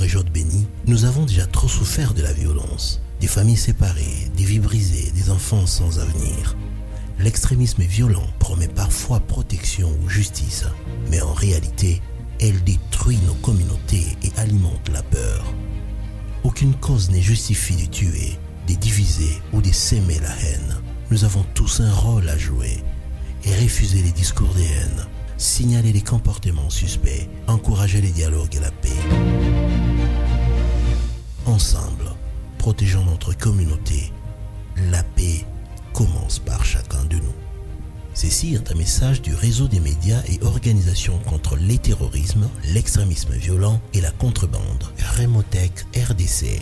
région de Béni, nous avons déjà trop souffert de la violence. Des familles séparées, des vies brisées, des enfants sans avenir. L'extrémisme violent promet parfois protection ou justice, mais en réalité, elle détruit nos communautés et alimente la peur. Aucune cause n'est justifiée de tuer, de diviser ou de s'aimer la haine. Nous avons tous un rôle à jouer et refuser les discours de haine, signaler les comportements suspects, encourager les dialogues et la paix. Ensemble, protégeons notre communauté. La paix commence par chacun de nous. Ceci est un message du réseau des médias et organisations contre les terrorismes, l'extrémisme violent et la contrebande. Remotech RDC.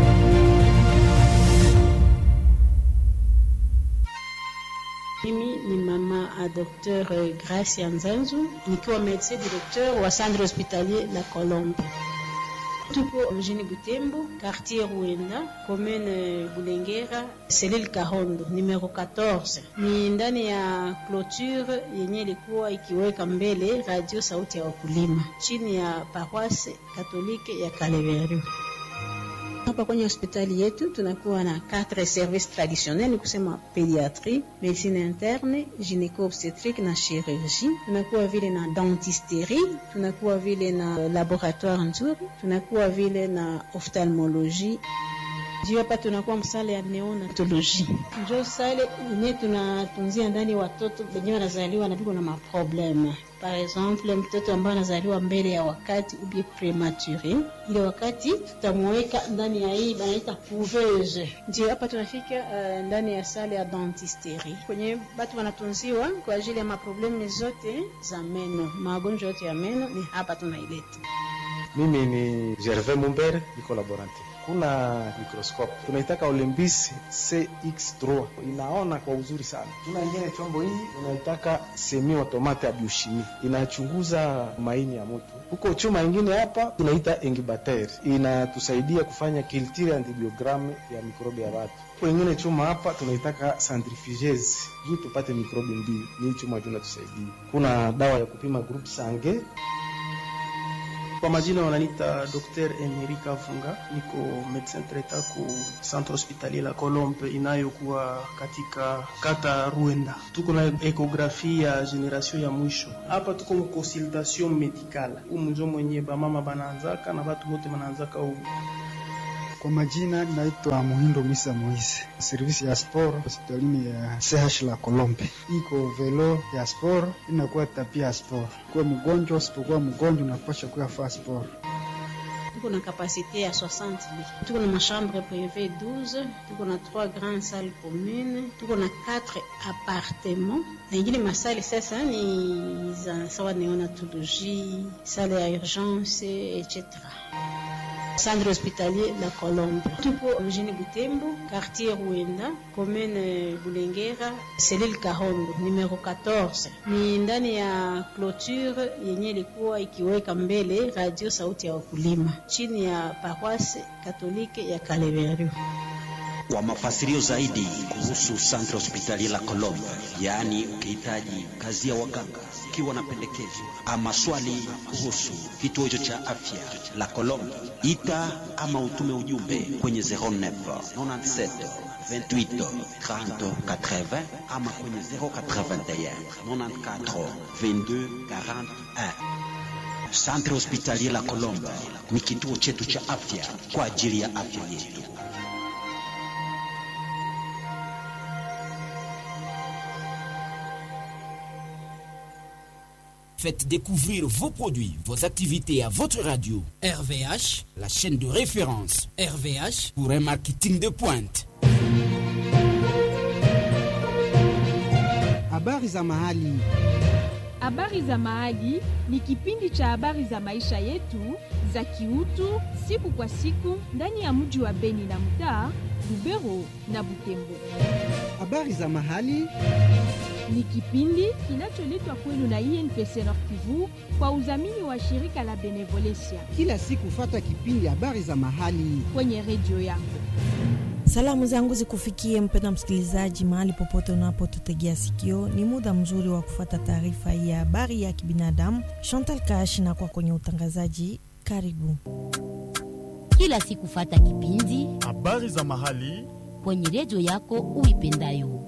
Mimi ni mama a Dr. Gracia Nzanzu nikiwa medecin directeur wa centre hospitalier La Colombe. Tuko mjini Butembo, quartier Ruenda, commune Bulengera, selile Kahondo, numero 14. Ni ndani ya clôture yenye ilikuwa ikiweka mbele radio sauti ya wakulima chini ya paroisse katolike ya Kaleveru. Hapa kwenye hospitali yetu tunakuwa na quatre services traditionnels, ni kusema pediatrie, medicine interne, gynéco obstétrique na chirurgie. Tunakuwa vile na dentisterie, tunakuwa vile na laboratoire nzuri, tunakuwa vile na ophtalmologie juu hapa tunakuwa msale ya neonatoloji, njo sale yenye tunatunzia ndani watoto wenyewe wanazaliwa na viko na maprobleme. Par exemple, mtoto ambaye anazaliwa mbele ya wakati ubie premature, ile wakati tutamweka ndani ya hii banaita couveuse. Ndio hapa tunafika uh, ndani ya sale ya dentisterie kwenye batu wanatunziwa kwa ajili ya maprobleme zote za meno, magonjwa yote ya meno ni hapa tunaileta. Mimi ni Gervais Mumbere, niko laborante kuna mikroskope tunaitaka Olympus CX3 inaona kwa uzuri sana. Tuna ingine chombo hii unaitaka semi automate ya biochimie inachunguza maini ya mtu. Huko chuma ingine hapa tunaita incubator inatusaidia kufanya culture antibiogram ya mikrobi ya watu. Huko ingine chuma hapa tunaitaka centrifugeuse juu tupate mikrobi mbili, ni chuma juu inatusaidia. Kuna dawa ya kupima group sange kwa majina wananiita Dr. Emerika Funga, niko medecin traitant ku centre hospitalier la Colombe inayokuwa katika kata Ruenda. Tuko na ekografi ya generation ya mwisho hapa, tuko mu consultation medicale umunjo mwenye bamama banaanzaka na batu bote banaanzaka umu kwa majina naitwa Muhindo Misa Moise, servisi ya sport hospitalini ya CH la Kolombe. Iko velo ya sport inakuwa tapia ya sport. Kuwa mgonjwa usipokuwa mgonjwa unapasha kuya faa sport. Tuko na kapasite ya 60 lits. Tuko na machambre privé 12, tuko na 3 grandes salles communes, tuko na 4 appartements. Na ingine masali sasa ni za sawa neonatologie, salle ya urgence etc centre hospitalier La Colombe. Tuko mjini Butembo, quartier Ruenda, commune Bulengera, selile Kahondo, numero 14. Ni ndani ya clôture yenye ilikuwa ikiweka mbele radio sauti ya wakulima chini ya paroisse katolike ya Kaleveru. Kwa mafasirio zaidi kuhusu Centre Hospitalier La Colombe, yaani ukihitaji kazi ya waganga, ukiwa na pendekezo ama swali kuhusu kituo hicho cha afya La Colombe, ita ama utume ujumbe kwenye 09 97 28 30 80 ama kwenye 081 94 22 41. Centre Hospitalier La Colombe ni kituo chetu cha afya kwa ajili ya afya yetu. Faites découvrir vos produits, vos activités à votre radio. RVH, la chaîne de référence RVH, pour un marketing de pointe. Habari za mahali. Habari za mahali ni kipindi cha habari za maisha yetu za kiutu siku kwa siku ndani ya mji wa Beni na mtaa Lubero na Butembo. Habari za mahali ni kipindi kinacholetwa kwenu na INPC Nord Kivu kwa udhamini wa shirika la Benevolencia. Kila siku fata kipindi habari za mahali kwenye redio yako. Salamu zangu zikufikie mpenda msikilizaji, mahali popote unapotutegea sikio. Ni muda mzuri wa kufata taarifa hii ya habari ya kibinadamu. Chantal Kashi na kwa kwenye utangazaji, karibu. kila siku fata kipindi habari za mahali kwenye redio yako uipendayo.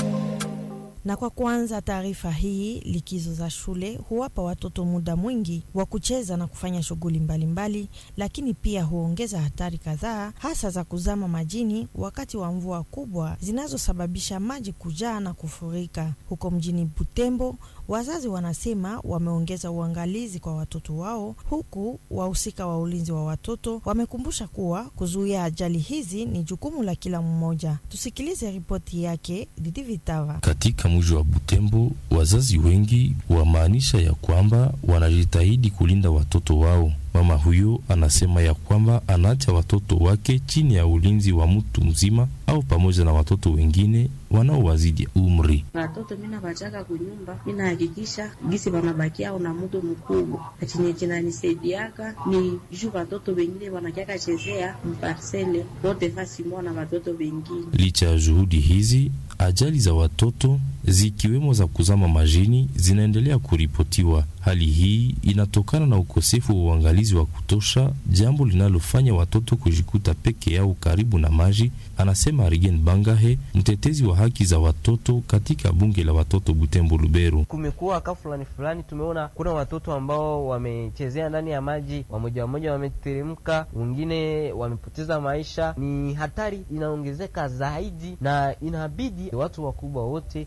Na kwa kuanza taarifa hii, likizo za shule huwapa watoto muda mwingi wa kucheza na kufanya shughuli mbalimbali, lakini pia huongeza hatari kadhaa, hasa za kuzama majini wakati wa mvua kubwa zinazosababisha maji kujaa na kufurika. Huko mjini Butembo, wazazi wanasema wameongeza uangalizi kwa watoto wao, huku wahusika wa ulinzi wa watoto wamekumbusha kuwa kuzuia ajali hizi ni jukumu la kila mmoja. Tusikilize ripoti yake Didi Vitava. Katika mji wa Butembo, wazazi wengi wamaanisha ya kwamba wanajitahidi kulinda watoto wao. Mama huyo anasema ya kwamba anaacha watoto wake chini ya ulinzi wa mtu mzima au pamoja na watoto wengine wanaowazidi umri. Watoto mina bachaka kunyumba, mina hakikisha gisi wanabakia na mutu mkubwa, achenye chinanisaidiaka ni juu watoto wengine wanakiaka chezea mparsele wote fasi moja na watoto wengine. Licha ya juhudi hizi, ajali za watoto zikiwemo za kuzama majini zinaendelea kuripotiwa. Hali hii inatokana na ukosefu wa uangalizi wa kutosha, jambo linalofanya watoto kujikuta peke yao karibu na maji, anasema Arigen Bangahe, mtetezi wa haki za watoto katika bunge la watoto Butembo Lubero. Kumekuwa ka fulani fulani, tumeona kuna watoto ambao wamechezea ndani ya maji, wamoja wamoja wameteremka, wengine wamepoteza maisha. Ni hatari inaongezeka zaidi, na inabidi watu wakubwa wote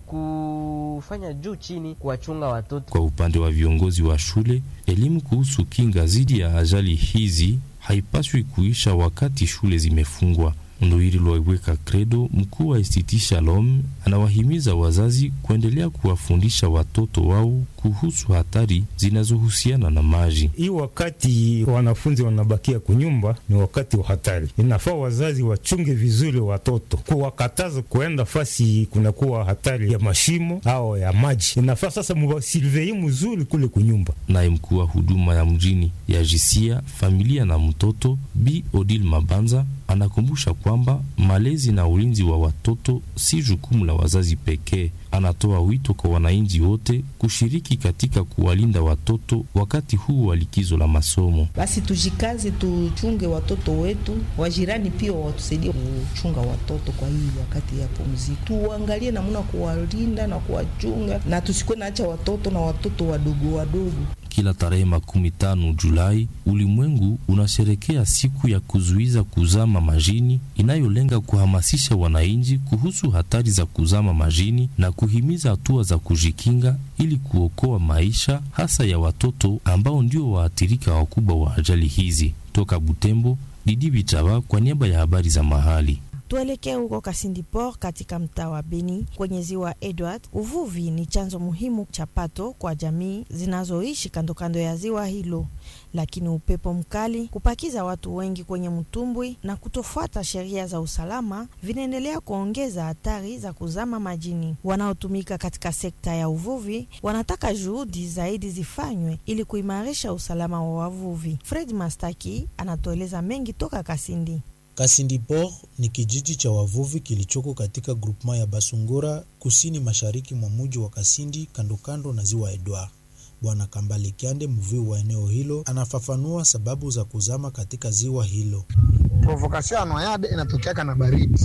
kufanya juu chini kuwachunga watoto. Kwa upande wa viongozi wa shule, elimu kuhusu kinga dhidi ya ajali hizi haipaswi kuisha wakati shule zimefungwa. Ndoiri Lwaiweka Credo, mkuu wa Institut Shalom, anawahimiza wazazi kuendelea kuwafundisha watoto wao kuhusu hatari zinazohusiana na maji. Hii wakati wanafunzi wanabakia kunyumba ni wakati wa hatari, inafaa wazazi wachunge vizuri watoto, kuwakataza kuenda fasi kunakuwa hatari ya mashimo au ya maji. Inafaa sasa muwasilvei mzuri kule kunyumba. Naye mkuu wa huduma ya mjini ya jisia familia na mtoto Bi Odil Mabanza anakumbusha kwamba malezi na ulinzi wa watoto si jukumu la wazazi pekee. Anatoa wito kwa wananchi wote kushiriki katika kuwalinda watoto wakati huu wa likizo la masomo. Basi tujikaze, tuchunge watoto wetu, wajirani pia watusaidie kuchunga watoto kwa hii wakati ya pumziko. Tuangalie namna kuwalinda na kuwachunga, na tusikuwe naacha watoto na watoto wadogo wadogo. Kila tarehe makumi tano Julai ulimwengu unasherekea siku ya kuzuiza kuzama majini inayolenga kuhamasisha wananchi kuhusu hatari za kuzama majini na kuhimiza hatua za kujikinga ili kuokoa maisha hasa ya watoto ambao ndio waathirika wakubwa wa ajali hizi. Toka Butembo, Didi Bitaba kwa niaba ya habari za mahali. Tuelekee huko Kasindi Port katika mtaa wa Beni kwenye ziwa Edward. Uvuvi ni chanzo muhimu cha pato kwa jamii zinazoishi kando kando ya ziwa hilo, lakini upepo mkali, kupakiza watu wengi kwenye mtumbwi na kutofuata sheria za usalama vinaendelea kuongeza hatari za kuzama majini. Wanaotumika katika sekta ya uvuvi wanataka juhudi zaidi zifanywe ili kuimarisha usalama wa wavuvi. Fred Mastaki anatueleza mengi toka Kasindi. Kasindi Port ni kijiji cha wavuvi kilichoko katika grupema ya Basungura kusini mashariki mwa muji wa Kasindi kandokando na ziwa Edward. Bwana Kambale Kyande, mvuvi wa eneo hilo, anafafanua sababu za kuzama katika ziwa hilo. Provokasio ya noyade inatokeaka na baridi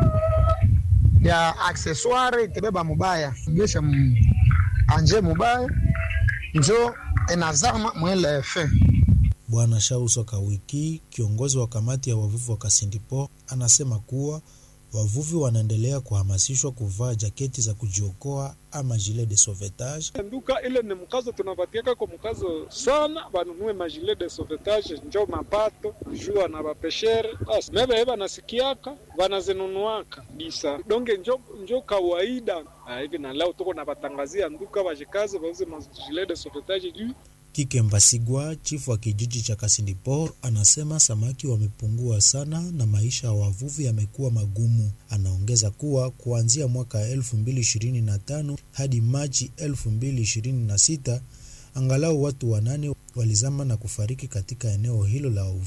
ya aksesware itebeba mubaya gesha anje mubaya njo inazama mwele fe Bwana Shauso Kawiki, kiongozi wa kamati ya wavuvi wa Kasindi Port, anasema kuwa wavuvi wanaendelea kuhamasishwa kuvaa jaketi za kujiokoa ama gilet de sauvetage. Nduka ile ni mkazo tunapatiaka kwa mkazo sana, banunue magilet de sauvetage njo mapato jua na bapeshere basi mebe banasikiaka banazinunuaka bisa donge njo, njo kawaida hivi na leo tuko na batangazia nduka bajikaze bauze magilet de sauvetage juu Kike Mbasigwa, chifu wa kijiji cha Kasindi Port, anasema samaki wamepungua sana na maisha ya wavuvi yamekuwa magumu. Anaongeza kuwa kuanzia mwaka 2025 hadi Machi 2026 angalau watu wanane walizama na kufariki katika eneo hilo la uvuvi.